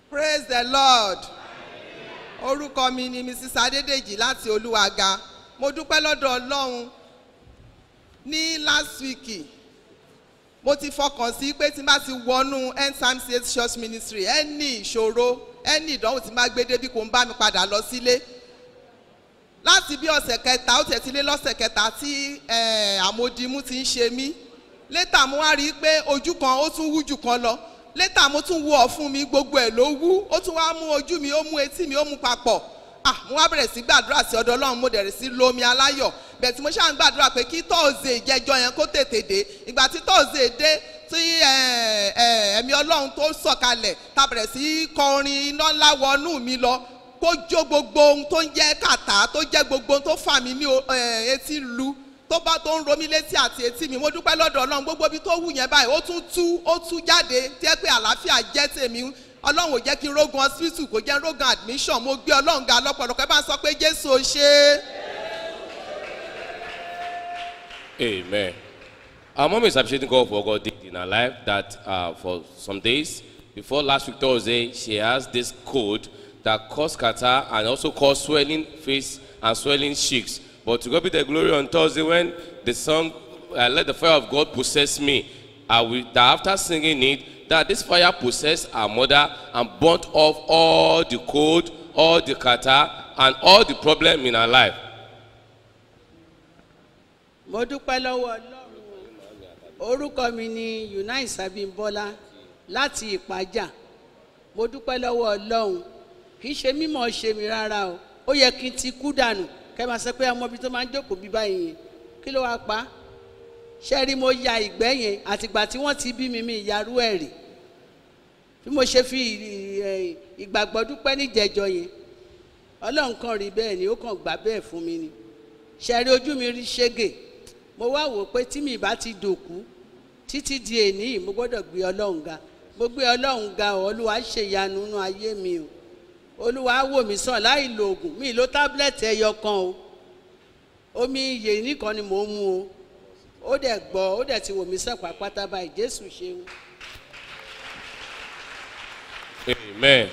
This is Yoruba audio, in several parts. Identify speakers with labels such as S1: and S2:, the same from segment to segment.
S1: praise the lord orúkọ mi ni mrs adédèjì láti olúwaga mo dúpẹ́ lọ́dọ̀ ọlọ́run ní last week mo ti fọkàn sí pé tí n bá ti wọnú end time state church ministry ẹni ìṣòro ẹni ìdánwò tí n bá gbé débi kò ń bá mi padà lọ sílé láti bí ọ̀sẹ̀ kẹta ó tẹ̀ ti lé lọ́sẹ̀ kẹta tí eh, àmódimú ti ń ṣe mí létà mo wá rí i pé ojú kan ó tún wú jù kan lọ létà mo tún wú ọ̀fun mi gbogbo ẹ̀ ló wú ó tún wá mú ojú mi ó mú etí mi ó mú papọ̀ ah mo wá bẹ̀rẹ̀ sí gbàdúrà sí ọ̀dọ̀ ọlọ́run mo dẹ̀rẹ̀ sí lomi aláyọ̀ bẹ̀ẹ̀ tí mo ṣáà ń gbàdúrà pé kí tọ́ọ̀zẹ̀ ìjẹjọ yẹn kó tètè dé ìgbà tí tọ́ọ̀zẹ̀ dé tí eh, eh, ẹ̀mí ọlọ́run tó sọ̀kalẹ̀ ta bẹ̀rẹ̀ sí kọrin iná ńlá wọnú mi lọ kó jó gbogbo ohun tó ń jẹ́ kàtá tó jẹ́ gbogbo ohun tó fà mí ní o- eh, etí lu tó bá tó ń ro mí létí àti etí mi mo dúpẹ́ lọ́dọ̀ ọlọ́run gbogbo ibi tó wù yẹn báyìí ó tún tú ó tú jáde tí ẹ pé àlàáfíà jẹ́ tèmi ọlọ́run ò jẹ́ kí n rógun hospital kò jẹ́ n rógun admission mo gbé ọlọ́run ga lọ́pọ̀lọpọ̀ ẹ bá ń sọ pé jésù ò ṣe é.
S2: Amen. Our mom is appreciating God for what God did in her life. That uh, for some days before last week Thursday, she has this cold that caused catarrh and also caused swelling face and swelling cheeks. But to God be the glory on Thursday when the song uh, "Let the Fire of God Possess Me," uh, we, that after singing it, that this fire possessed her mother and burnt off all the cold, all the catarrh, and all the problem in her life.
S3: mo dúpẹ́ lọ́wọ́ ọlọ́run o. orúkọ mi ni unice abimbola láti ìpájà mo dúpẹ́ lọ́wọ́ ọlọ́run kì í ṣe mímọ̀ ṣe mi rárá o ó yẹ kí n ti kú dànù kẹ́ máa sọ pé ọmọ ibi tó máa ń jókòó bí báyìí yẹn kí ló wá pa ṣé rí mo ya ìgbẹ́ yẹn àtìgbà tí wọ́n ti bí mi mi ìyarú ẹ̀ rè bí mo ṣe fi ì- ì- ìgbàgbọ́ dúpẹ́ níjẹjọ yẹn ọlọ́run kan rí bẹ́ẹ̀ ni ó kàn gbà bẹ́ẹ̀ fún mi ni ṣẹ̀rí ojú mi rí ṣégè mo wá wò pé tí mi bá ti dòkú títí di èní yìí mo gbọ́dọ̀ gbé ọlọ́run ga mo gbé ọlọ́run ga o olúwa ṣe ìyanu nínú ayé mi o olúwa wò mí sàn láì lo oògùn mi lo tábìlẹ̀tì ẹyọ kan o omi iyè nìkan ni mò ń mu o ó dẹ̀ gbọ́ ó dẹ̀ ti wò mí sàn pàápàá báyìí jésù ṣeun.
S2: Amen.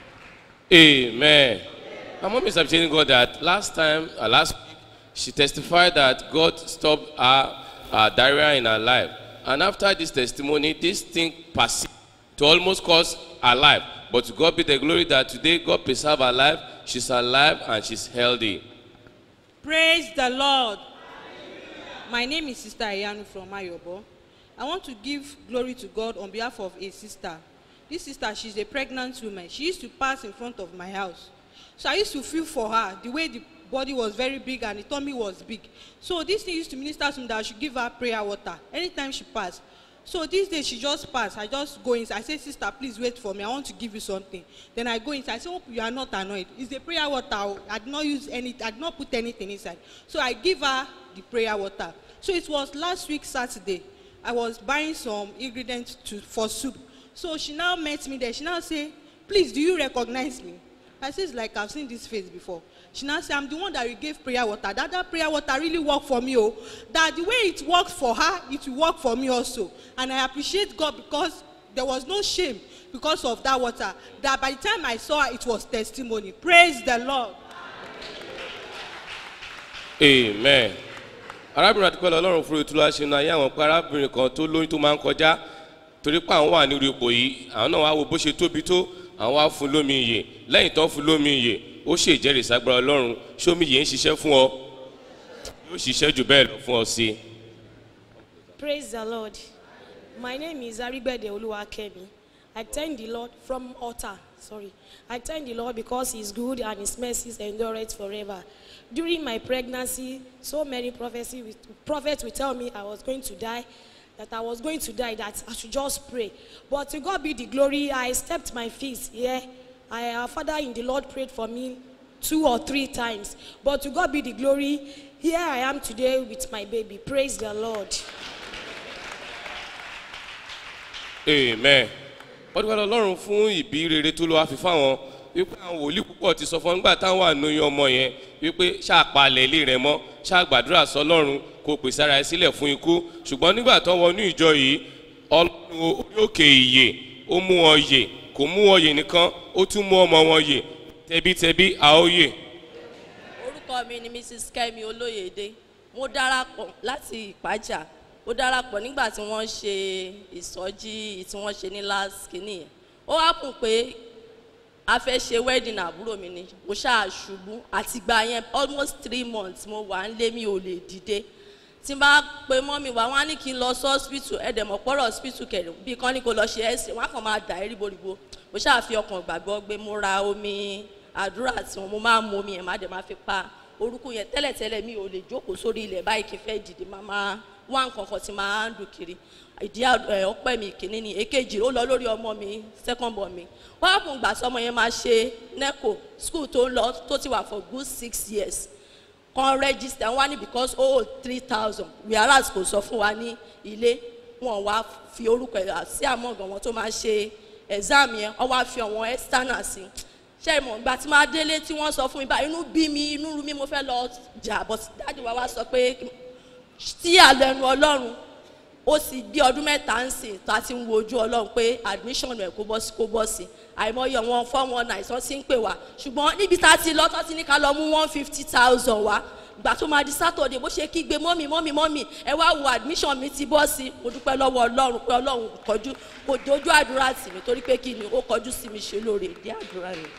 S2: Amen. My mom is appreciating God that last time, uh, last week, she testified that God stopped her uh, diarrhea in her life. And after this testimony, this thing persisted to almost cause her life. But to God be the glory that today God preserve her life. She's alive and she's healthy.
S4: Praise the Lord. My name is Sister Ayanu from Ayobo. I want to give glory to God on behalf of a sister. This sister, she's a pregnant woman. She used to pass in front of my house. So I used to feel for her the way the body was very big and the tummy was big. So this thing used to minister to me that I should give her prayer water anytime she passed. So this day she just passed. I just go inside. I say, Sister, please wait for me. I want to give you something. Then I go inside. I say, Hope you are not annoyed. It's the prayer water. oh. I did not use any, I did not put anything inside. So I give her the prayer water. So it was last week Saturday. I was buying some ingredients to, for soup. So she now met me there. She now say, Please, do you recognize me? I says, like I've seen this face before. She now say, I'm the one that you gave prayer water. That that prayer water really worked for me. Oh, that the way it worked for her, it will work for me also. And I appreciate God because there was no shame because of that water. That by the time I saw her, it was testimony. Praise the Lord.
S2: amen arábìnrin àti pẹ̀lú ọlọ́run fún ìtura ṣe nu ayé àwọn pé arábìnrin kan tó lóyún tó máa ń kọjá torí pé àwọn wà nírú ipò yìí àwọn náà wá wo bó ṣe tóbi tó àwọn wá fún lómi iyè lẹ́yìn tó ń fún lómi iyè ó ṣe ìjẹ́rìí sagbára ọlọ́run ṣómi yìí ń ṣiṣẹ́ fún ọ yóò ṣiṣẹ́ jù bẹ́ẹ̀ lọ fún ọ sí i.
S5: Praise the Lord. My name is Arigbede Oluwakemi. I thank the Lord from altar. Sorry. I thank the Lord because He's good and His mercies endure forever. During my pregnancy, so many prophecy, with- prophets will tell me I was going to die, that I was going to die, that I should just pray. But to God be the glory, I stepped my feet here. I, our Father in the Lord prayed for me two or three times. But to God be the glory, here I am today with my baby. Praise the Lord.
S2: amen wọ́n dúpẹ́ lọ́rùn fún ìbí rere tó lọ́ wá fi fáwọn wípé àwọn wòlíì púpọ̀ ti sọ fún wọn nígbà táwọn wà lóyún ọmọ yẹn wípé ṣàpalẹ̀ ilé rẹ mọ́ ṣàgbàdúrà sọlọ́run kò pèsè ara ẹ sílẹ̀ fún ikú ṣùgbọ́n nígbà tó wọnú ìjọ yìí ọlọ́run orí òkè ìyè ó mú wọn yè kò kò mú wọn yè nìkan ó tún mú ọmọ wọn yè tẹbítẹbí a ó yè.
S6: orúkọ mi ni mrs kemi olóyèdè mo darapọ̀ láti ìpájà mo darapọ̀ nígbà tí wọ́n ṣe ìsọjí tí wọ́n ṣe ní last kìíní yẹn ó wá kùn pé a fẹ́ ṣe wedding àbúrò mi ni mo ṣáà ṣubú àtìgbà yẹn almost three months mo wà ń lé mi ò lè dìde tí n bá pe mọ́ mi wá wọ́n á ní kí n lọ sí hospital ẹ̀dẹ̀mọ̀ pọ́rọ̀ hospital kẹrin bí kan ní kó lọ ṣe ẹ̀sìn wọ́n á kàn máa dà ẹ́ ríboríbo mo ṣáà fi ọkàn gbàgbọ́ gbé mo ra omi àdúrà tí wọn mo máa ń mu omi yẹn má dẹ̀ máa fi pa orúkọ yẹn tẹ́lẹ̀tẹ́lẹ̀ mi ò lè jókòó sórí ilẹ̀ báyìí kí n fẹ́ dìde máa máa wá nǹkan kan tí máa ń dùn kiri ìdí ẹ, ọpẹ́ mi kìíní ni èkejì ó lọ lórí ọmọ mi second born mi wọ́n á fún gbà tí ọmọ yẹn máa ṣe neco school tó ń lọ tó ti wà for good six years kan register wá ní because ó three thousand whereas kò sọ fún wa ní ilé wọn wá fi orúkọ ẹ̀ sí àmọ́gàn wọn tó máa ṣe exam yẹn wọ́n wá fi àwọn external sí ṣe ìmọ̀ ìgbà tí máa délé tí wọ́n sọ fún mi báyìí inú bí mi inú rú mi mo fẹ́ lọ jà but dáàdi wa wá sọ pé tí àlẹ́nu ọlọ́run ó sì bí ọdún mẹ́ta ń sìn tó a ti ń wo ojú ọlọ́run pé admission ẹ̀ kó bọ́ sí kó bọ́ sí àìmọye wọn four one nine tó ti ń pè wá ṣùgbọ́n níbi tá a ti lọ tó ti ní ká lọ mú one fifty thousand wá gbà tó máa di saturday bó ṣe kígbe mọ́mì mọ́mì mọ́mì ẹ wá wo admission mi ti bọ́ sí mo dúpẹ́ lọ́wọ́ ọlọ́run pé ọlọ́run kọjú kò dojú àdúrà tì mí torí pé kí ni ó kọjú sí mi ṣe lóore ìdí àdúrà mi.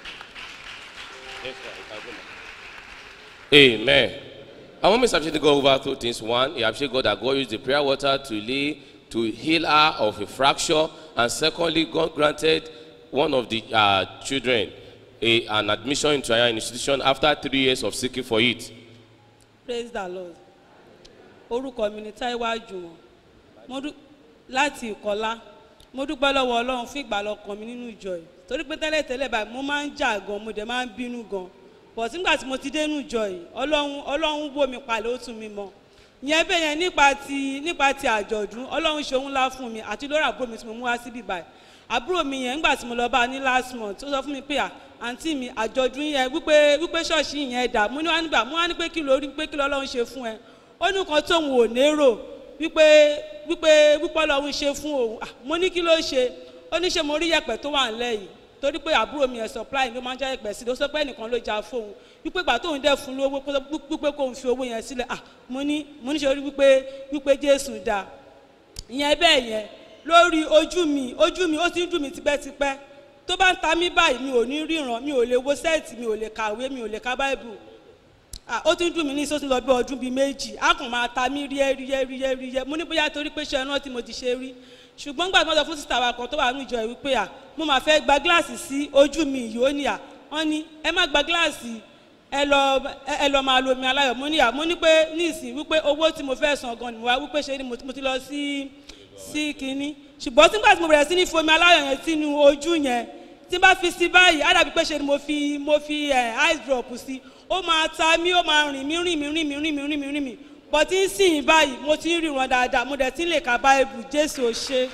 S2: Amen. I want Mr. Appreciate to go over two things. One, he appreciate God that God used the prayer water to lay to heal her of a fracture, and secondly, God granted one of the uh, children a, an admission into an institution after three years of seeking for it.
S7: praise the lord orúkọ mi ni taiwa jùmọ̀ mo dú láti ìkọlá mo dúpẹ́ lọ́wọ́ ọlọ́run fún ìgbàlọ́kàn mi nínú ìjọ yìí torí pé tẹ́lẹ̀tẹ́lẹ̀ báyìí mo máa ń jà gan mo dẹ̀ máa ń bínú gan bọ̀ sígbà tí mo ti dé nínú ìjọ yìí ọlọ́run ọlọ́run wò mí palẹ̀ ó tún mi mọ́ ìyẹn bẹ́ẹ̀ yẹn nípa ti nípa ti àjọ̀dún ọlọ́run ṣe òun ńlá fún mi àti lórí àbúrò mi tí mo mú wá síbí báyìí àbúrò mi yẹn nígbà tí mo lọ bá a ní last month ó sọ fún mi pé à àǹtí mi àjọ̀dún yẹn wípé wípé ṣọ́ọ̀ṣì yẹn dà mo ní wá nígbà mo wá ní pé kí lórí pé kí lọ́lọ́run ṣe fún ẹ ó ní nǹkan tóun ò nérò wípé wípé wípé ọlọ́run ṣe fún òun Ah, mo ní kí ló ṣe ó ní ṣe mo rí yẹ̀pẹ̀ tó wà ńlẹ̀ yìí torí pé àbúrò mi ẹ̀ supply ló máa ń já yẹ̀pẹ̀ sí i ó sọ pé ẹnìkan ló já fóun wípé ìgbà tóun dẹ̀ fún lówó pé wípé kóun fi owó yẹn sílẹ̀ ah mo ní mo ní ṣe orí wípé wípé jésù dáa ìyẹn bẹ́ẹ̀ yẹn lórí ojú mi ojú mi ó ti ń dùn mí tipẹ́tipẹ́ tó bá ń ta mí báyìí mi ò ní ríran mi ò lè wo sẹ́ẹ̀tì mi ò lè kàwé mi ò lè ka báìbù Ah, ó ti ń dùn mí ní sọ́sìn lọ bí ọdún bíi méjì á kàn máa ta mí ríẹ́ ríẹ́ ríẹ́ ríẹ́ mo ní bóyá torí pé ṣe ẹran tí mo ti ṣe rí ṣùgbọ́n gbà tí wọ́n sọ fún sísá wa kan tó wà nínú ìjọ ìwí pé à mo máa fẹ́ gba gíláàsì sí ojú mi yìí ó ní à wọ́n ní ẹ má gba gíláàsì ẹ lọ ẹ ẹ lọ máa lo omi aláyọ̀ mo ní à mo ní pé ní ìsìn wípé owó tí mo fẹ́ san gan ni mo wá wípé ṣe ni mo ti mo ti lọ sí sí kínní ṣùgbọ́n nígbà tí mo bẹ̀rẹ̀ sí ní fomi aláyọ̀ yẹn sínú ojú yẹn tí n bá fi sí báyìí á dàbí pé ṣe ni mo fi mo fi ẹ ice drop sí ó máa ta mí ó máa rìn mí rìn mí rìn mí rìn mí rìn mí rìn mí bọ́ tí ń sìn báyìí mo ti ń ríran dáadáa mo dẹ̀ ti ń lè ka báìbù jésù ò ṣe.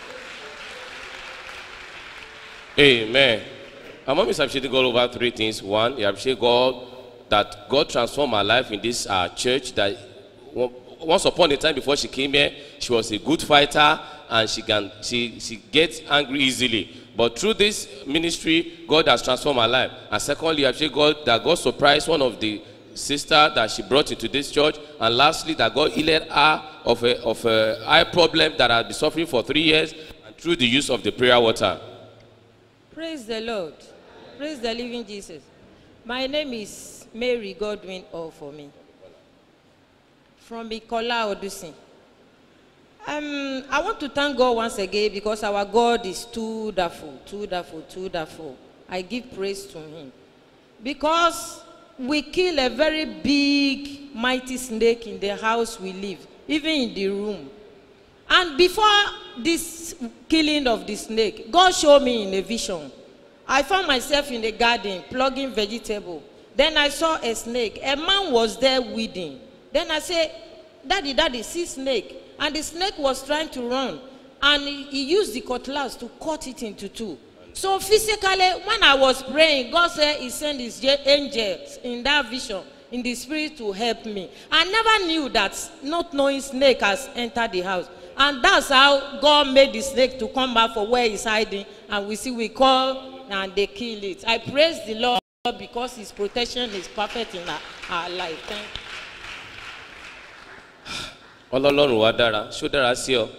S2: Amen. Our mom is appreciating God over three things. One, he appreciate God that God transformed her life in this uh, church. That one- once upon a time before she came here, she was a good fighter and she can she she gets angry easily. But through this ministry, God has transformed her life. And secondly, I appreciate God that God surprised one of the sister that she brought into this church. And lastly, that God healed her of a of a eye problem that had been suffering for three years, and through the use of the prayer water.
S8: Praise the Lord. Praise the living Jesus. My name is Mary Godwin All for me. From Ikola Odusin. Um, I want to thank God once again because our God is too wonderful, too wonderful, too wonderful. I give praise to Him. Because we kill a very big, mighty snake in the house we live, even in the room. And before this killing of the snake, God showed me in a vision. I found myself in the garden plugging vegetable. Then I saw a snake. A man was there weeding. Then I said, Daddy, Daddy, see snake. And the snake was trying to run. And he, he used the cutlass to cut it into two. So physically, when I was praying, God said He sent His je- angels in that vision, in the spirit to help me. I never knew that not knowing snake has entered the house. And that's how God made the snake to come back for where he's hiding. And we see we call and they kill it. I praise the Lord because his protection is perfect in our, our life. Thank you.
S2: ọlọ́lọ́run wa dára ṣó dára sí ọ.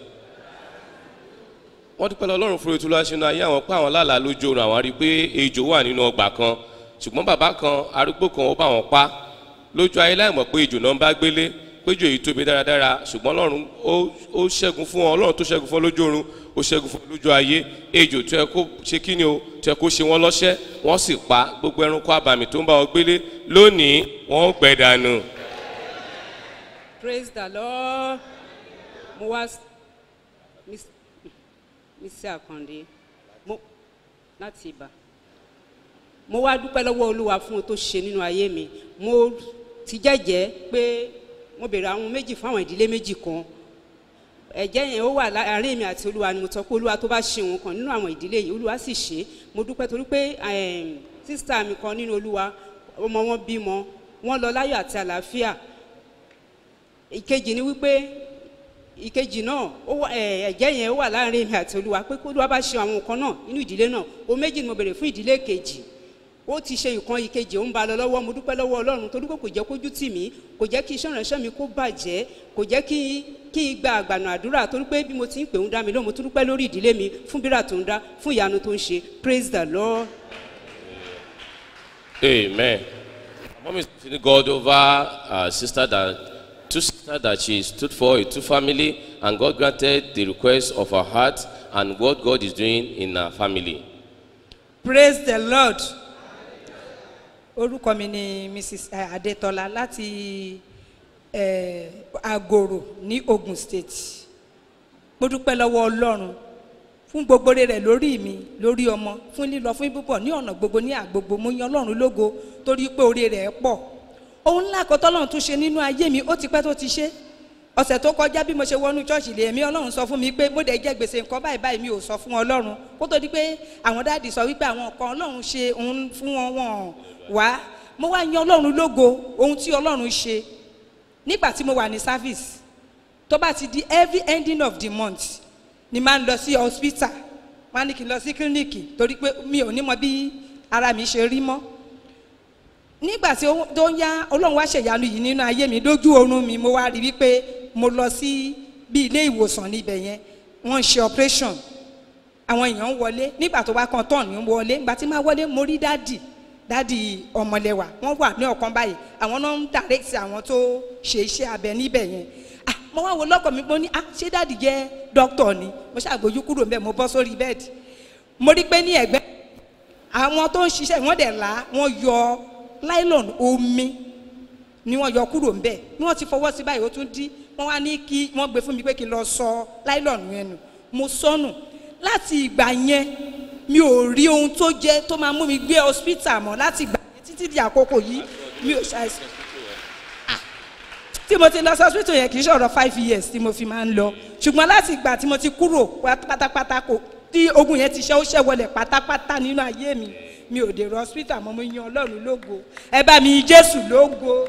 S2: wọ́n dúpẹ́ lọ́lọ́run fún ètò ìlúwàṣínú ayé àwọn pé àwọn lálàá lójú oorun àwọn rí i pé ejò wà nínú ọgbà kan ṣùgbọ́n bàbá kan arúgbó kan ó bá wọn pa lójú ayé láì mọ̀ pé ejò náà ń bá gbélé péjò yìí tóbi dáradára ṣùgbọ́n ọlọ́run ó ó ṣẹ́gun fún wọn ọlọ́run tó ṣẹ́gun fún wọn lójú oorun ó ṣẹ́gun fún wọn lójú ayé ejò tó yẹ kó ṣe kí ni o tó yẹ kó ṣe wọn lọ́ṣẹ́ wọ́n sì pa gbogbo ẹranko abàmì tó ń bá wọn gbélé lónìí wọ́n gbẹ dànù.
S9: praise the lord mo wá s- Miss- mr akande mo láti ibà mo wá dúpẹ́ lọ́wọ́ olúwa fún ohun tó ṣe nínú ayé mi mo ti jẹ́jẹ́ pé mo bèrè àwọn méjì fún àwọn ìdílé méjì kan ẹ̀jẹ̀ yẹn ó wà láàárín mi àti olúwa ni mo sọ pé olúwa tó bá ṣe òun kan nínú àwọn ìdílé yìí olúwa sì ṣe é. mo dúpẹ́ torí pé em, sísítà mi kan nínú olúwa ọmọ wọn bímọ wọn lọ láyọ̀ àti àlàáfíà ìkejì ni wípé ìkejì náà ó wà ẹ ẹ̀jẹ̀ yẹn ó wà láàrin mi àti olúwa pé kó olúwa bá ṣe àwọn nǹkan náà nínú ìdílé náà o méjì ni mo bèrè fún ìdílé kejì ó ti ṣe ìkan ìkejì ó ń ba lọ lọ́wọ́ mo dúpẹ́ lọ́wọ́ ọlọ́run torí pé kò jẹ́ kójú tì mí kò jẹ́ kí iṣẹ́ ìránṣẹ́ mi kó bàjẹ́ kò jẹ́ kí kí n gba àgbànà àdúrà torí pé bí mo ti ń pè ń dá mi lóhùn mo tún dúpẹ́ lórí ìdílé mi fún bírà tó ń dá fún ìyanu tó ń ṣe praise the lord.
S2: Amen. Mom is thanking God over uh, sister that two sister that she stood for, a two family, and God granted the request of her heart and what God is doing in her family.
S10: praise the lord orúkọ mi ni mrs adetola láti eh, agoro ní ogun state mo dúpẹ́ lọ́wọ́ ọlọ́run fún gbogbo rẹ̀ lórí mi lórí ọmọ fún lílọ fún bíbọ̀ ní ọ̀nà gbogbo ní àgbogbo mo yan ọlọ́run lógo torí pé orí rẹ̀ pọ̀ ohun ńlá kan tọ́lọ́run tún ṣe nínú ayé mi ó ti pẹ́ tó ti ṣe ọ̀sẹ̀ tó kọjá bí mo ṣe wọnú ṣọ́ọ̀ṣì lè mí ọlọ́run sọ fún mi pé mo dẹ̀ jẹ́ gbèsè nǹkan báyìí báyìí mi ò sọ fún ọlọ́run kó tó di pé àwọn dáàdì sọ wípé àwọn nǹkan ọlọ́run ṣe òun fún wọn wọn wá mo wá yan ọlọ́run lógo ohun tí ọlọ́run ṣe nígbà tí mo wà ní service tó bá ti di every ending of the month ni máa ń lọ sí hospital wọn á ní kí n lọ sí kílíníìkì torí pé mi ò ní mọ bí ara mi ṣe rí mọ́ nígbà tí ó tó ń yá ọlọ́run wá ṣèyanu yìí nínú ayé mi lójú oorun mi mo wá rí wípé mo lọ sí bí ilé ìwòsàn níbẹ̀ yẹn wọ́n ń ṣe operation àwọn èèyàn ń wọlé nígbà tó wá kan tán ní wọlé nígbà tí máa wọlé mo rí dádì dádì ọmọlẹ́wà wọ́n wà ní ọ̀kan báyìí àwọn náà ń direct àwọn tó ṣe iṣẹ́ abẹ níbẹ̀ yẹn ah mo wá wo lọ́kọ̀ mi mo ní ah ṣé dádì jẹ́ dókítà ni mo ṣàgbójú kúrò mbẹ́ mo bọ́ sórí bẹ́ẹ̀dì mo rí pé ní ẹ̀gbẹ́ àwọn tó ń ṣiṣẹ́ wọ́n dẹ̀ là wọ́n yọ nylon omi ni wọ́n yọ kúrò ńbẹ̀ ni wọ́n ti fọwọ́ sí báyìí ó tún dí wọ́n wá ní kí wọ́n gbé fún mi pé kí n lọ sọ nylon yẹn nù mo sọnù láti ìgbà yẹn mi ò rí ohun tó jẹ́ tó máa mú mi gbé hospital mọ́ láti ìgbà yẹn títí di àkókò yìí mi ò ṣàìsàn Ah, tí mo ti lọ sí hospital yẹn kì í ṣọ̀rọ̀ five years tí mo fi máa ń lọ ṣùgbọ́n láti ìgbà tí mo ti kúrò pátápátá kò tí ogun yẹn ti ṣe ó ṣẹ́ wọlé pátápátá nínú ayé mi mi ò dèrò hospital mọ́ mo yan ọlọ́run lógo ẹ bá mi yin jésù lógo.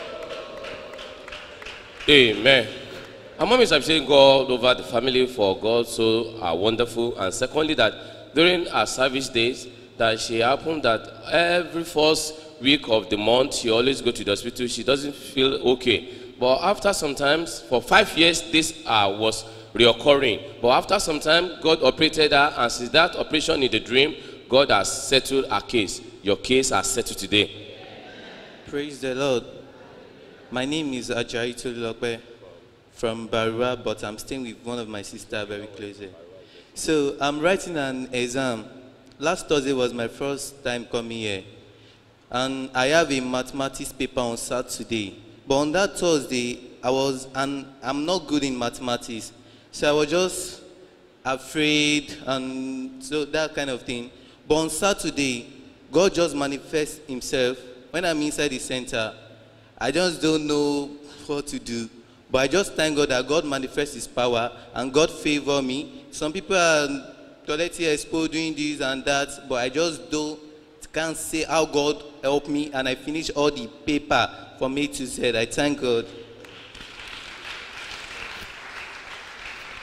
S2: Amen. Our mom is appreciating God over the family for God so are wonderful. And secondly, that during our service days, that she happened that every first week of the month, she always go to the hospital. She doesn't feel okay. But after some times, for five years, this uh, was reoccurring. But after some time, God operated her, and since that operation in the dream, God has settled her case. Your case has settled today.
S11: Praise the Lord. My name is Ajayi Tolulope from Barua, but I'm staying with one of my sisters very closely. So I'm writing an exam. Last Thursday was my first time coming here. And I have a mathematics paper on Saturday. But on that Thursday, I was, and I'm not good in mathematics. So I was just afraid and so that kind of thing. But on Saturday, God just manifests himself. When I'm inside the center, I just don't know what to do. But I just thank God that God manifests his power and God favor me. Some people are toileting expo doing this and that, but I just don't can't say how God helped me and I finished all the paper from A to Z. I thank God.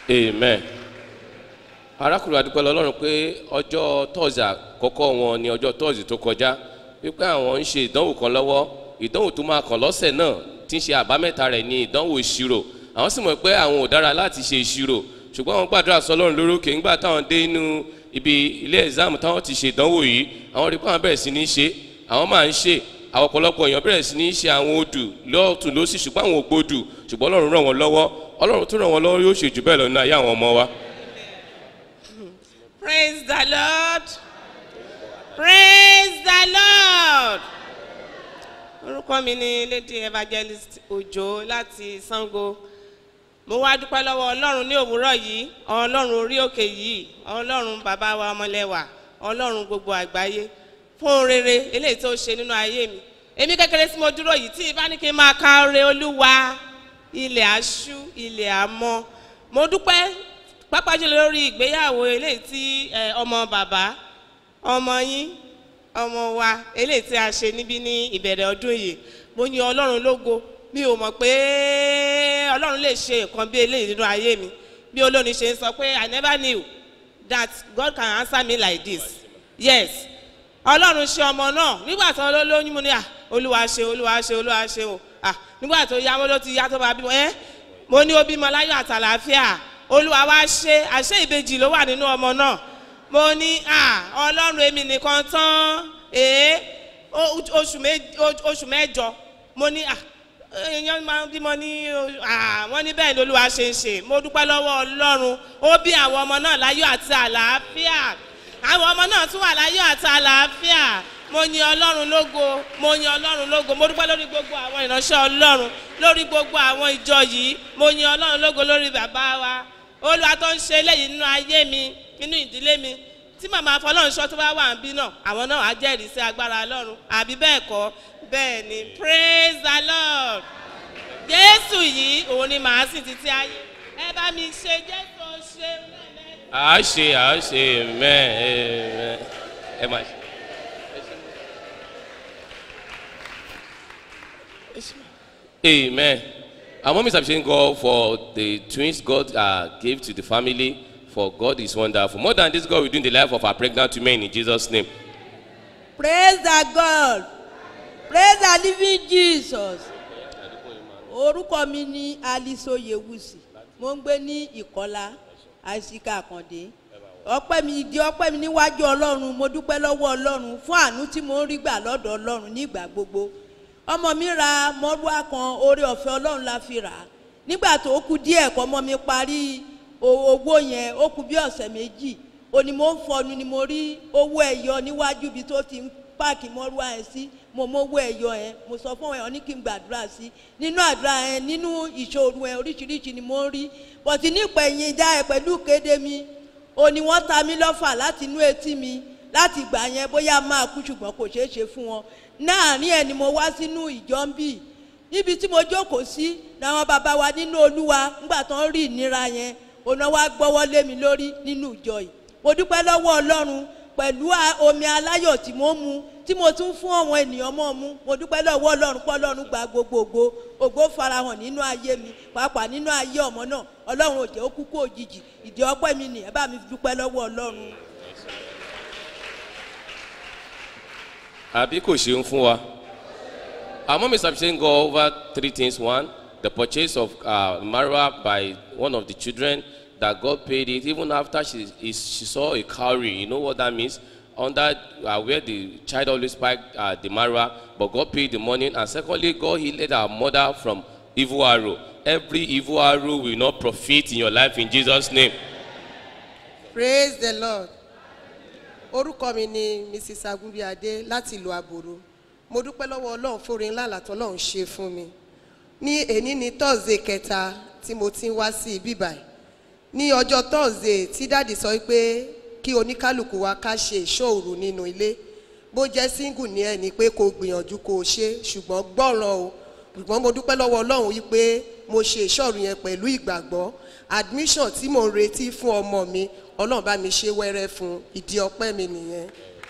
S2: amen arákùnrin adúpẹ́ lọ́lọ́run pé ọjọ́ tọ́ọ̀sì àkọ́kọ́ wọn ni ọjọ́ tọ́ọ̀sì tó kọjá wípé àwọn ń ṣe ìdánwò kan lọ́wọ́ ìdánwò tó máa kàn lọ́sẹ̀ náà tí ń ṣe àbámẹ́ta rẹ̀ ní ìdánwò ìṣirò àwọn sì mọ̀ pé àwọn ò dára láti ṣe ìṣirò ṣùgbọ́n àwọn gbàdúrà sọlọ́run lórókè ńgbà táwọn dé inú ibi ilé ẹ̀sáàmù táwọn ti ṣe ìdánwò yìí àwọn rí pé àwọn bẹ̀rẹ̀ sí ní ṣe àwọn máa ń ṣe àwọn ọ̀pọ̀lọpọ̀ èèyàn bẹ̀rẹ̀ sí ní ṣe àwọn odù lọ́ọ̀tún lọ́sì ṣùgbọ́n àwọn ògbódù ṣùgbọ́n ọlọ́run ràn wọ́n lọ́wọ́ ọlọ́run tó ràn wọ́n lọ́wọ́ yóò ṣe jù bẹ́ẹ̀ lọ nínú ayé àwọn ọmọ wa.
S12: Praise the Lord. Praise the Lord. Orúkọ mi ni Lady Evangelist Òjò láti Sango. Mo wá dúpẹ́ lọ́wọ́ Ọlọ́run ní òwúrọ̀ yìí, Ọlọ́run orí òkè yìí, Ọlọ́run bàbá wa ọmọlẹ́wà, Ọlọ́run gbogbo àgbáyé fún rere eléyìí tó ṣe nínú ayé mi. Èmi kékeré tí mo dúró yìí tí ìbá ní kí n máa ka oore Olúwa, ilẹ̀ aṣú, ilẹ̀ àmọ́. Mo dúpẹ́ pápá jùlọ lórí ìgbéyàwó eléyìí tí ẹ, ọmọ bàbá ọmọ yín ọmọ wa eléyìí tí a ṣe níbí ní ìbẹ̀rẹ̀ ọdún yìí mo yin ọlọ́run lógo mi ò mọ̀ pé ọlọ́run lè ṣe nǹkan bí eléyìí nínú ayé mi bí olórin ṣe ń sọ pé i never knew that god can answer me like this yes ọlọ́run ṣe ọmọ náà nígbà tó ló lóyún mo ní à olúwa ṣe olúwa ṣe olúwa ṣe o à nígbà tó yá mo ló ti yá tó máa bímọ ẹ mo ní ó bímọ láyọ̀ àtàlàáfíà olúwa wá ṣe àṣẹ ìbejì ló wà nínú ọmọ náà mo ní à ọlọ́run èmi nìkan tán èé ó- oṣù mé- ó- oṣù mẹ́jọ mo ní à èèyàn máa ń bímọ ní à wọ́n ní bẹ́ẹ̀ ni olúwa ṣe ń ṣe mo dúpẹ́ lọ́wọ́ ọlọ́run ó bí àwọn ọmọ náà láyọ̀ àti àlàáfíà àwọn ọmọ náà tún wà láyọ̀ àti àlàáfíà mo yin ọlọ́run lógo mo yin ọlọ́run lógo mo dúpẹ́ lórí gbogbo àwọn ìránṣẹ́ ọlọ́run lórí gbogbo àwọn ìjọ yìí mo yin ọlọ́run lógo lórí bàbá wa olúwa tó ń ṣe eléyìí nínú ayé mi nínú ìdílé mi tí màmá afọlọ́runṣọ́ tó bá wà ń bí náà àwọn náà á jẹ́rìí sí agbára ọlọ́run àbí bẹ́ẹ̀ kọ́ bẹ́ẹ̀ ni praise the lord jésù yìí òun ni màá sìn títí ayé ẹ bá mi ṣe jésù ṣe lẹ́lẹ́.
S2: à á ṣe à á ṣe amen amen ẹ máa ṣe. Amen. Our mom is appreciating God for the twins God uh, gave to the family. For God is wonderful. More than this, God will do in the life of our pregnant women in Jesus' name.
S13: praise the god praise the living jesus orúkọ mi ní alice oyewusi mo ń gbé ní ìkọlá àìsíkà àkàndé ọpẹ́ mi ìdí ọpẹ́ mi níwájú ọlọ́run mo dúpẹ́ lọ́wọ́ ọlọ́run fún àánú tí mo ń rí gbà lọ́dọ̀ ọlọ́run nígbà gbogbo ọmọ mi ra mọ́rúwá kan oore ọ̀fẹ́ ọlọ́run la fi rà á nígbà tó kú díẹ̀ kọ́ ọmọ mi parí o- owó yẹn ó kú bí ọ̀sẹ̀ méjì òní mo ń fọnu ni mo rí owó ẹ̀yọ níwájú ibi tó ti ń páàkì mọ́rúwá yẹn sí mo mówó ẹ̀yọ yẹn mo sọ fún ẹ̀ ọ́ ní kí n gbàdúrà sí nínú àdúrà yẹn nínú ìṣòro yẹn oríṣiríṣi ni mo ń rí bọ̀tí nípa ẹ̀yìn ìjà ẹ̀ pẹ̀lú kéde mi òní wọ́n ta mí lọ́fà láti inú etí mi láti gbà yẹn bóyá máa kú ṣùgbọ́n kò ṣeé ṣe fún wọn láàrin ẹ̀ ni mo wá sínú ìjọ ń bì níbi tí mo jókòó sí làwọn bàbá wa nínú olúwa ńgbà tó ń rí ìnira yẹn òun wá gbọ́wọ́ lé mi lórí nínú ìjọ yìí mo dúpẹ́ lọ́wọ́ ọlọ́run pẹ̀lú a- omi aláyọ̀ tí mo mu tí mo tún fún àwọn ènìyàn mọ́ mu mo dúpẹ́ lọ́wọ́ ọlọ́run pé ọlọ́run gba gbogbo ògo ògo farahàn nínú ayé mi pàápàá nínú ayé ọmọ náà ọlọ́run ò jẹ́ ó kú kó òjijì ìdí ọpẹ́ mi nì ẹ bá mi dúpẹ́ lọ́wọ́ ọlọ́run.
S2: àbí kò ṣeun fún wa. Our mom is appreciating God over three things. One, the purchase of uh, Marwa by one of the children that God paid it even after she, is, she saw a cowrie. You know what that means? Under uh, where the child always spiked uh, the Marwa, but God paid the money. And secondly, God healed our mother from evil arrow. Every evil arrow will not profit in your life in Jesus' name.
S1: praise the lord orúkọ mi ni mrs agunbíadé láti ìlú àbòrò mo dúpẹ́ lọ́wọ́ ọlọ́run fóore ńlá àlàtọ́ ọlọ́run ṣe fún mi ní èní ní tọ́sídẹ̀ẹ́ kẹta tí mo ti ń wá sí ibí báyìí ní ọjọ́ tọ́sídẹ̀ẹ́ tí dáàdì sọ pé kí oníkálukú wa ká ṣe ìṣòro nínú ilé bó jẹ́ single ní ẹni pé kò gbìyànjú kò ṣe ṣùgbọ́n gbọ́ràn o ṣùgbọ́n mo dúpẹ́ lọ́wọ́ ọlọ́run yìí pé mo ṣe ìṣòro yẹn pẹ̀lú ìgbàgbọ́ admission tí mo ń retí fún ọmọ mi ọlọ́run bá mi ṣe wẹ́rẹ́ fún ìdí ọpẹ́ mi nìyẹn.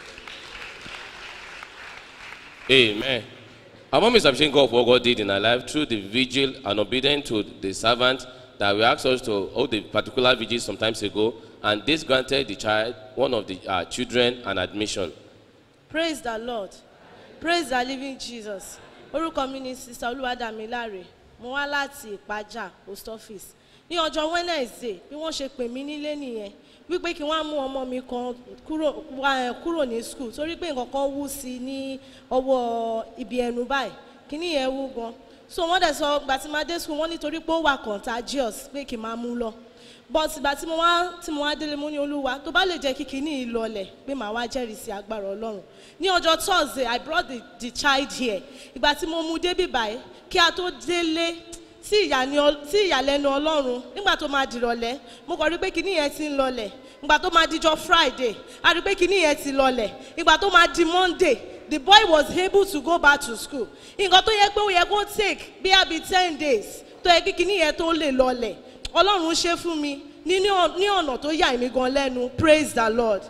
S2: Amen. Our mom is appreciating God for what God did in her life through the vigil and obedience to the servant that we asked us to hold a particular vigil some times ago, and this granted the child, one of the uh, children, an admission.
S5: praise the lord praise the living jesus orúkọ mi ni sista olúwadàmíláre mo wá láti ìpájà post office ní ọjọ́ wednesday bí wọ́n ṣe pè mí nílé nìyẹn wípé kí wọ́n á mú ọmọ mi kan kúrò wá, ẹ̀, kúrò ní school torí pé nǹkan kan wú sí i ní ọwọ́ ibi ẹnu báyìí kíní yẹn wú gan so wọ́n dẹ̀ sọ gbà tí máa dé school wọ́n nítorí pé ó wà contagious pé kí n máa mú lọ but ìgbà tí mo wá tí mo wá délé mo ní olúwa tó bá lè jẹ́ kí kíní yìí lọlẹ̀ pé màá wá jẹ́rìí sí agbára ọlọ́run ní ọjọ́ thursday i brought the, the child here ìgbà tí mo mú débì báyìí kí a tó délé sí ìyàní ọ- sí ìyàlẹ́nu ọlọ́run nígbà tó máa dìrọ̀lẹ́ mo kàn rí pé kíní yẹn ti ń lọlẹ̀ ìgbà tó máa dijọ́ friday a rí pé kíní yẹn ti lọlẹ̀ ìgbà tó máa di monday the boy was able to go back to school nǹkan tó yẹ pé ó yẹ kó take bí i be ten days tó yẹ kí kíní yẹn tó lè lọlẹ̀ ọlọ́run ṣe fún mi ní ní ọ̀- ní ọ̀nà tó yà mí gan lẹ́nu praise the lord.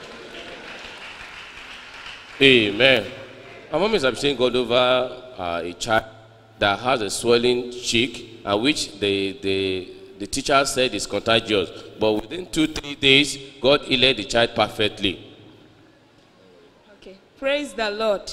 S2: Amen. Our mom is appreciating God over uh, a child that has a swelling cheek, and which the, the, the teacher said is contagious. But within two, three days, God healed the child perfectly.
S14: Okay. praise the lord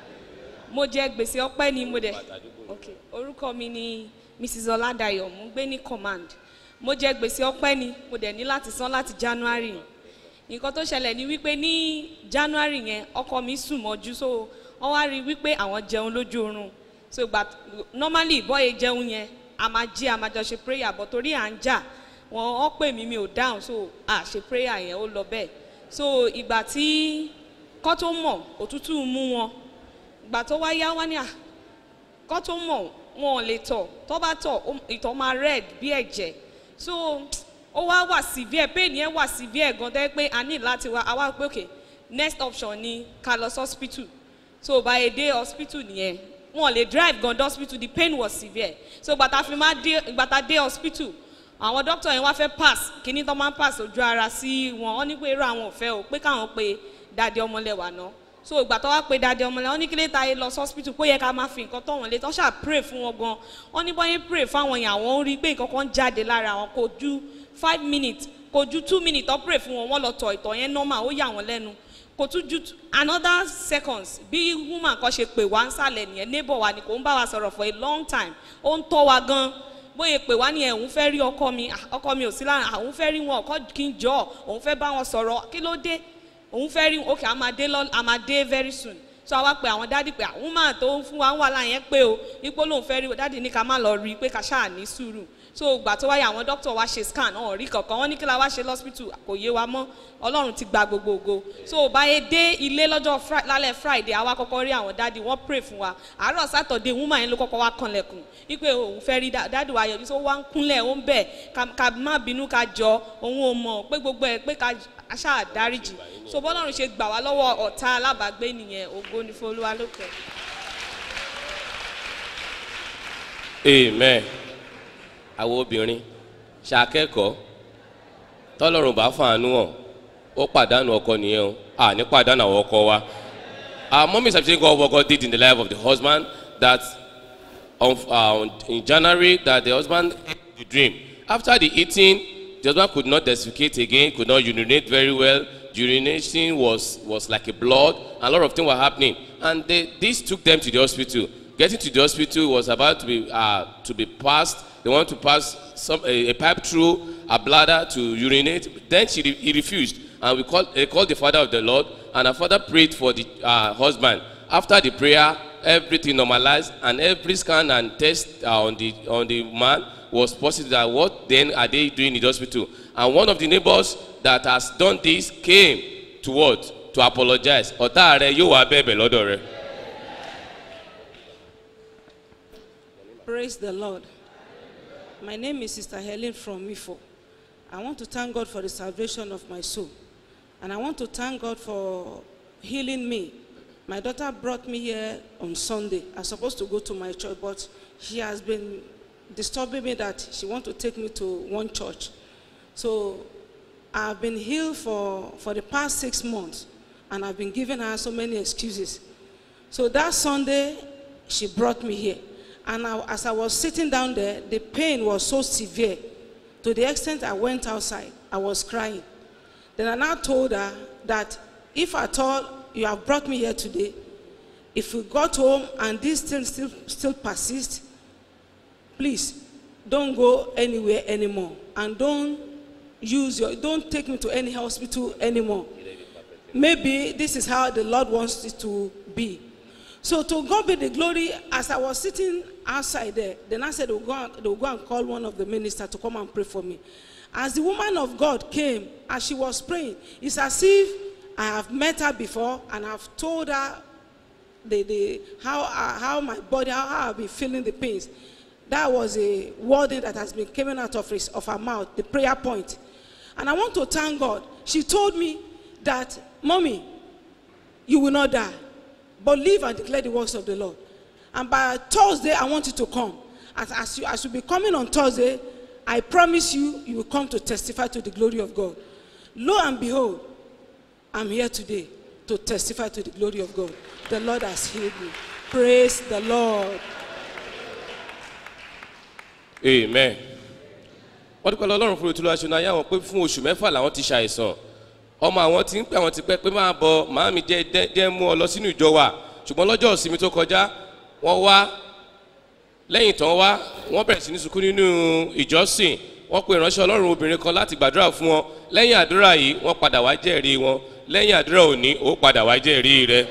S14: mo jẹ gbèsè ọpẹ ni mo dẹ okay. orúkọ mi ni mrs ọládàyọ mo ń gbé ní command mo jẹ gbèsè ọpẹ ni mo dẹ ní láti san láti january nǹkan tó ṣẹlẹ̀ ni wípé ní january yẹn ọkọ mi sùn mọ́jú so wọ́n wá rí i wípé àwọn jẹun lójú oorun so ìgbà normally bọ́yẹ jẹun yẹn a máa jí a máa jọ ṣe prayer but torí à ń jà wọn ọ pè mí mi ò dáhùn so à ṣe prayer yẹn ó lọ bẹ́ẹ̀ so ìgbà tí kọ́ tó mọ̀ òtútù mú wọn ìgbà tó wá yá wá ní à kọ́ tó mọ̀ wọn ò lè tọ̀ tó bá tọ̀ ó- ìtọ̀ máa red bí ẹ̀jẹ̀ so ó wá wà severe pain yẹn wà severe gan tẹ́ pé a ní láti wá a wá pé okay next option ni ká lọ sí hospital so by a day hospital nìyẹn wọn ò lè drive gan dé hospital the pain was severe so gbàtà fi máa dé gbàtà dé hospital àwọn doctor yẹn wá fẹ́ pass kíní tó máa ń pass ojú ara sí wọn wọn ní pé irú àwọn ò fẹ́ o pé káwọn pe dáadé ọmọlẹ́wà náà so ìgbà tó wá pe dáadé ọmọlẹ́wà wọn ní kí lè ta yé lọ sí hospital pé ó yẹ ká máa fi nǹkan tọ̀ wọ́n lé tó ṣáà pray fún wọn gan wọn ní bọ́yẹn pray fáwọn yẹn àwọn ń rí i pé nǹkan kan jáde lára àwọn kò ju five minutes kò ju two minutes tó pray fún wọn wọn lọ tọ̀ ìtọ̀ yẹn normal ó yà wọ́n lẹ́nu kò tún ju t- another seconds bí woman kan ṣe pè wá ń sàlẹ̀ nìyẹn neighbor wa ni kò ń bá wa sọ̀rọ̀ for a long time ó ń tọ́ wa gan bóyá pè wá nìyẹn òun fẹ́ rí ọkọ mi ah, ọkọ mi ò sí lára àwọn fẹ́ rí wọn ọkọ kí n jọ òun fẹ́ bá wọn sọ̀rọ̀ kí ló dé òun fẹ́ rí ok a máa dé lọ a máa dé very soon so àwa pe àwọn dádì pé àwọn máa tó ń fún wa ń wà láyẹn pé o ipò lòun fẹ́ rí dádì ní ká má lọ rí i pé ká ṣáà ní sùúrù so ìgbà tó wáyé àwọn dókítà wa ṣe scan ọ̀hún rí kankan wọ́n ní kí la wá ṣe lọ́sítù kò yé wa mọ́ ọlọ́run ti gba gbogbo ògo so báyé dé ilé lọ́jọ́ Fri- lálẹ́ friday àwa kọ́kọ́ rí àwọn dádì wọ́n pray fún wa àárọ̀ saturday woman yẹn ló kọ́kọ́ wá kanlẹ̀kùn wípé òun fẹ́ rí dá- dádì wa yọjú so wá ń kúnlẹ̀ ó ń bẹ̀ ká- ká má bínú ká jọ òun ò mọ̀ pé gbogbo ẹ̀ pé ká aṣáà dáríjì so bọ́lọ́run ṣe gbà wá lọ́wọ́ ọ̀tá alábàágbé nìyẹn ògo ní fún olúwa lókè.
S2: amen àwọn obìnrin ṣàkẹ́kọ̀ọ́ tọ́lọ́run bá fàánú hàn ó pàdánù ọkọ nìyẹn o à ní pàdánù àwọn ọkọ wa our mom is appreciating God what God did in the life of the husband that on, uh, on- in January that the husband ate the dream after the eating the husband could not defecate again could not urinate very well urination was was like a blood and a lot of things were happening and they, this took them to the hospital getting to the hospital was about to be uh, to be passed they want to pass some a, a pipe through her bladder to urinate then she re, he refused and we called they called the father of the lord and her father prayed for the uh, husband after the prayer everything normalized and every scan and test uh, on the on the man was positive that what then are they doing in the hospital and one of the neighbors that has done this came to what to apologize ọ̀tá rẹ yóò wá bẹ̀bẹ̀ lọ́dọ̀ rẹ.
S15: Praise the Lord. My name is Sister Helen from Mifo. I want to thank God for the salvation of my soul. And I want to thank God for healing me. My daughter brought me here on Sunday. I was supposed to go to my church, but she has been disturbing me that she wants to take me to one church. So I've been healed for, for the past six months, and I've been giving her so many excuses. So that Sunday, she brought me here. And I, as I was sitting down there, the pain was so severe to the extent I went outside. I was crying. Then I now told her that if at all you have brought me here today, if we got home and this thing still, still persists, please don't go anywhere anymore and don't use your don't take me to any hospital anymore maybe this is how the lord wants it to be so to god be the glory as i was sitting outside there then i said they'll go, and, they'll go and call one of the ministers to come and pray for me as the woman of god came as she was praying it's as if i have met her before and i've told her the, the, how, uh, how my body, how, how I've been feeling the pains. That was a wording that has been coming out of, his, of her mouth, the prayer point. And I want to thank God. She told me that, Mommy, you will not die, but live and declare the works of the Lord. And by Thursday, I want you to come. As, as, you, as you be coming on Thursday, I promise you, you will come to testify to the glory of God. Lo and behold, I'm here today to testify to the glory of God. The Lord has healed me. Praise the Lord.
S2: amen wọ́n dúpẹ́ lọ́lọ́run fún ìtura aṣọ náà yá wọn pé fún oṣù mẹ́fà làwọn ti ṣàìsàn ọmọ àwọn ti ń pè àwọn ti pẹ́ pé máa bọ màámi jẹ́ jẹ́- jẹ́ mú ọ lọ sínú ìjọ wa ṣùgbọ́n lọ́jọ́ ìsinmi tó kọjá wọ́n wá lẹ́yìn tán wá wọ́n bẹ̀rẹ̀ sí ní sunkún nínú ìjọsìn wọ́n pe ìránṣẹ́ ọlọ́run obìnrin kan láti gbàdúrà fún wọn lẹ́yìn àdúrà yìí wọ́n padà wá jẹ́rìí wọn lẹ́yìn àdúrà òní ó padà wá jẹ́rìí rẹ.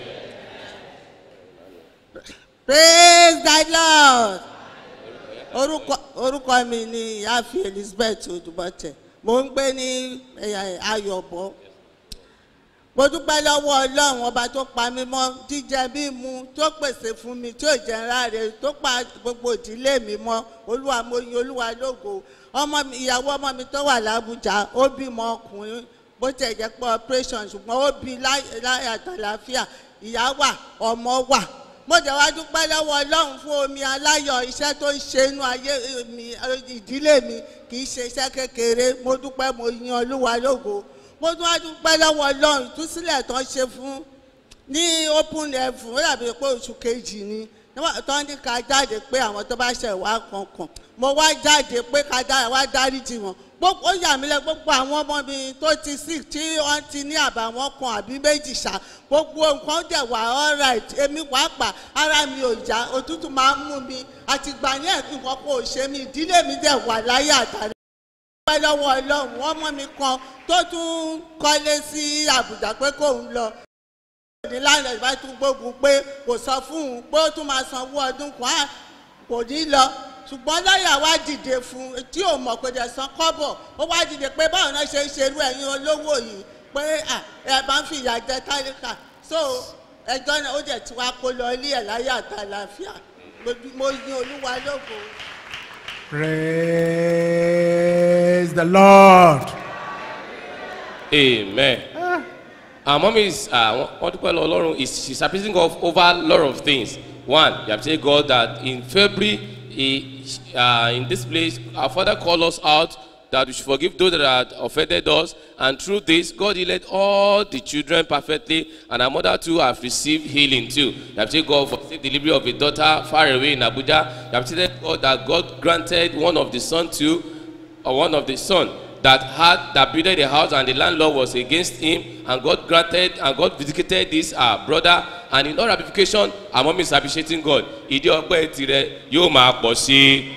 S16: praise the lord orúkọ orúkọ mi ni ìyáàfin elizabeth odùbọ̀tẹ̀ mo ń gbé ní eh, ayọ̀bọ mo dúpẹ́ lọ́wọ́ ọlọ́run ọba tó pa mí mọ́ jíjẹ mímu tó pèsè fún mi tí ò jẹ́ ráre tó pa gbogbo ìdílé mi mọ́ olúwa mo yin olúwa lógo ọmọ mi ìyàwó ọmọ mi tó wà lábújá ó bímọ ọkùnrin bó tẹ̀ jẹ́ pé operation ṣùgbọ́n ó bí láyé láyé àtàlàáfíà ìyá wà ọmọ wà mo jẹ́ wá dúpẹ́ lọ́wọ́ ọlọ́run fún omi aláyọ̀ iṣẹ́ tó ń ṣe inú ayé mi ìdílé mi kì í ṣe iṣẹ́ kékeré mo dúpẹ́ mo yin olúwa lógo mo tún wá dúpẹ́ lọ́wọ́ ọlọ́run ìtúsílẹ̀ tó ń ṣe fún ní open level ó dàbí pé oṣù kejì ni níwọ̀n tó ní ká jáde pé àwọn tó bá ṣẹ̀ wá kankan mo wá jáde pé ká dá wá dáríjì wọn gbogbo ó yà mí lẹ gbogbo àwọn ọmọ mi tó ti sick tí wọ́n ti ní àbàwọ́n kan àbí méjì ṣá gbogbo nǹkan dẹ̀ wà alright èmi pàápàá ara mi ò já òtútù máa ń mú mi àtìgbà yẹn nǹkan kò ṣe mí ìdílé mi dẹ̀ wà láyé àtàrí pẹ́ lọ́wọ́ ọlọ́run ọmọ mi kan tó tún kọ́lé sí àbújá pé kóun lọ ní lánàá ìbá tún gbógun pé kò sọ fún un pé ó tún máa sanwó ọdún kan á kò ní lọ ṣùgbọ́n lọ́ọ̀yà wá dìde fún un tí ò mọ̀ pé dẹ̀ san kọ́bọ̀ ó wá dìde pé báwo náà ṣe ń ṣerú ẹ̀yin olówó yìí pé à, ẹ bá ń fi ìyà jẹ tálíkà so ẹjọ́ náà ó dẹ̀ ti wá kó lọ ilé ẹ̀ láyé àtàlàáfíà mo yin olúwa lógo.
S17: Praise the Lord.
S2: amen. our mom is uh, wọ́n dúpẹ́ lọ ọlọ́run is she's appeasing God over a lot of things one you have to say God that in February he, uh, in this place our father called us out that we should forgive those that had offended us and through this God healed all the children perfectly and our mother too have received healing too you have to say God for safe delivery of a daughter far away in Abuja you have to say God that God granted one of the son too or one of the son that had that built the house and the landlord was against him and God granted and God vindicated this uh, brother and in all ramification our mom is appreciating God ìdí ọpẹ́ tirẹ̀ yóò máa pọ̀ sí i.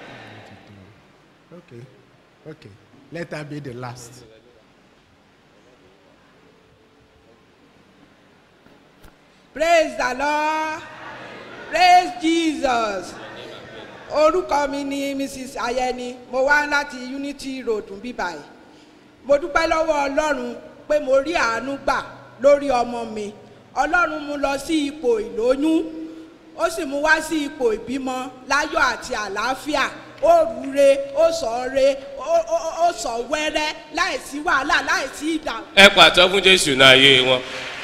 S17: Okay. Okay. Let that be the last.
S10: praise the lord praise jesus orúkọ mi ni mrs ayẹni mo wá láti unity road bíbáyìí mo dúpẹ́ lọ́wọ́ ọlọ́run pé mo rí àánú gbà lórí ọmọ mi ọlọ́run mú lọ sí ipò ìlóyún ó sì mú wá sí ipò ìbímọ láyọ̀ àti àlàáfíà ó rúre ó sọ re ó- ó- ó sọ wẹ́rẹ́ láìsí wàhálà láìsí ìdààmú.
S2: ẹ pàtó fún jésù náà ayé wọn.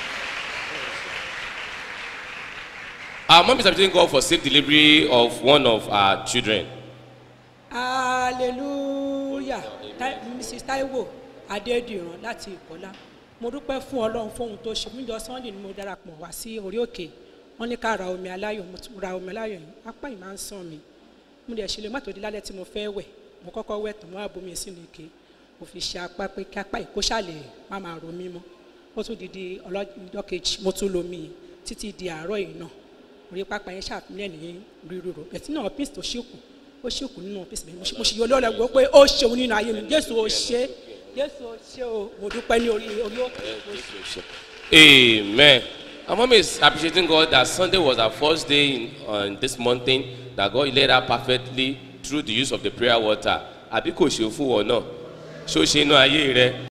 S2: our mom is appreciating God for safe delivery of one of our children.
S18: hallelujah Tai- mrs taiwo adédìran láti ìkọlá mo dúpẹ́ fún ọlọ́run fún ohun tó ṣe níjọ sunday ni mo darapọ̀ wá sí orí òkè wọ́n ní ká ra omi aláyọ̀ mo tún ra omi aláyọ̀ yìí apá yìí máa ń sàn mí mo dẹ̀ ṣe lè má tó di lálẹ́ tí mo fẹ́ wẹ̀ mo kọ́kọ́ wẹ̀ tán mo wá bomi sínú ike mo fi ṣe apá pé kí apá yìí kó ṣàlẹ̀ má máa ro mí mọ́ ó tún di di ọlọ́jọ́ kejì mo tún lomi yìí títí di àárọ̀ yìí náà orí pápá yẹn ṣàfihàn ní ríro bẹ̀tí náà píìsì tó ṣèkù ó ṣèkù nínú píìsì bẹ́ẹ̀ mo ṣe yọ lọ́rẹ̀ gbọ́ pé ó ṣeun nínú ayé mi jésù ó ṣe jésù ó ṣe o mo dúpẹ́ ní orí orí òkè
S2: Amen. Our mom is appreciating God that Sunday was our first day in on this mountain that God led her perfectly through the use of the prayer water. Àbí kò ṣe fún wọn náà? Ṣó ṣe inú ayé rẹ?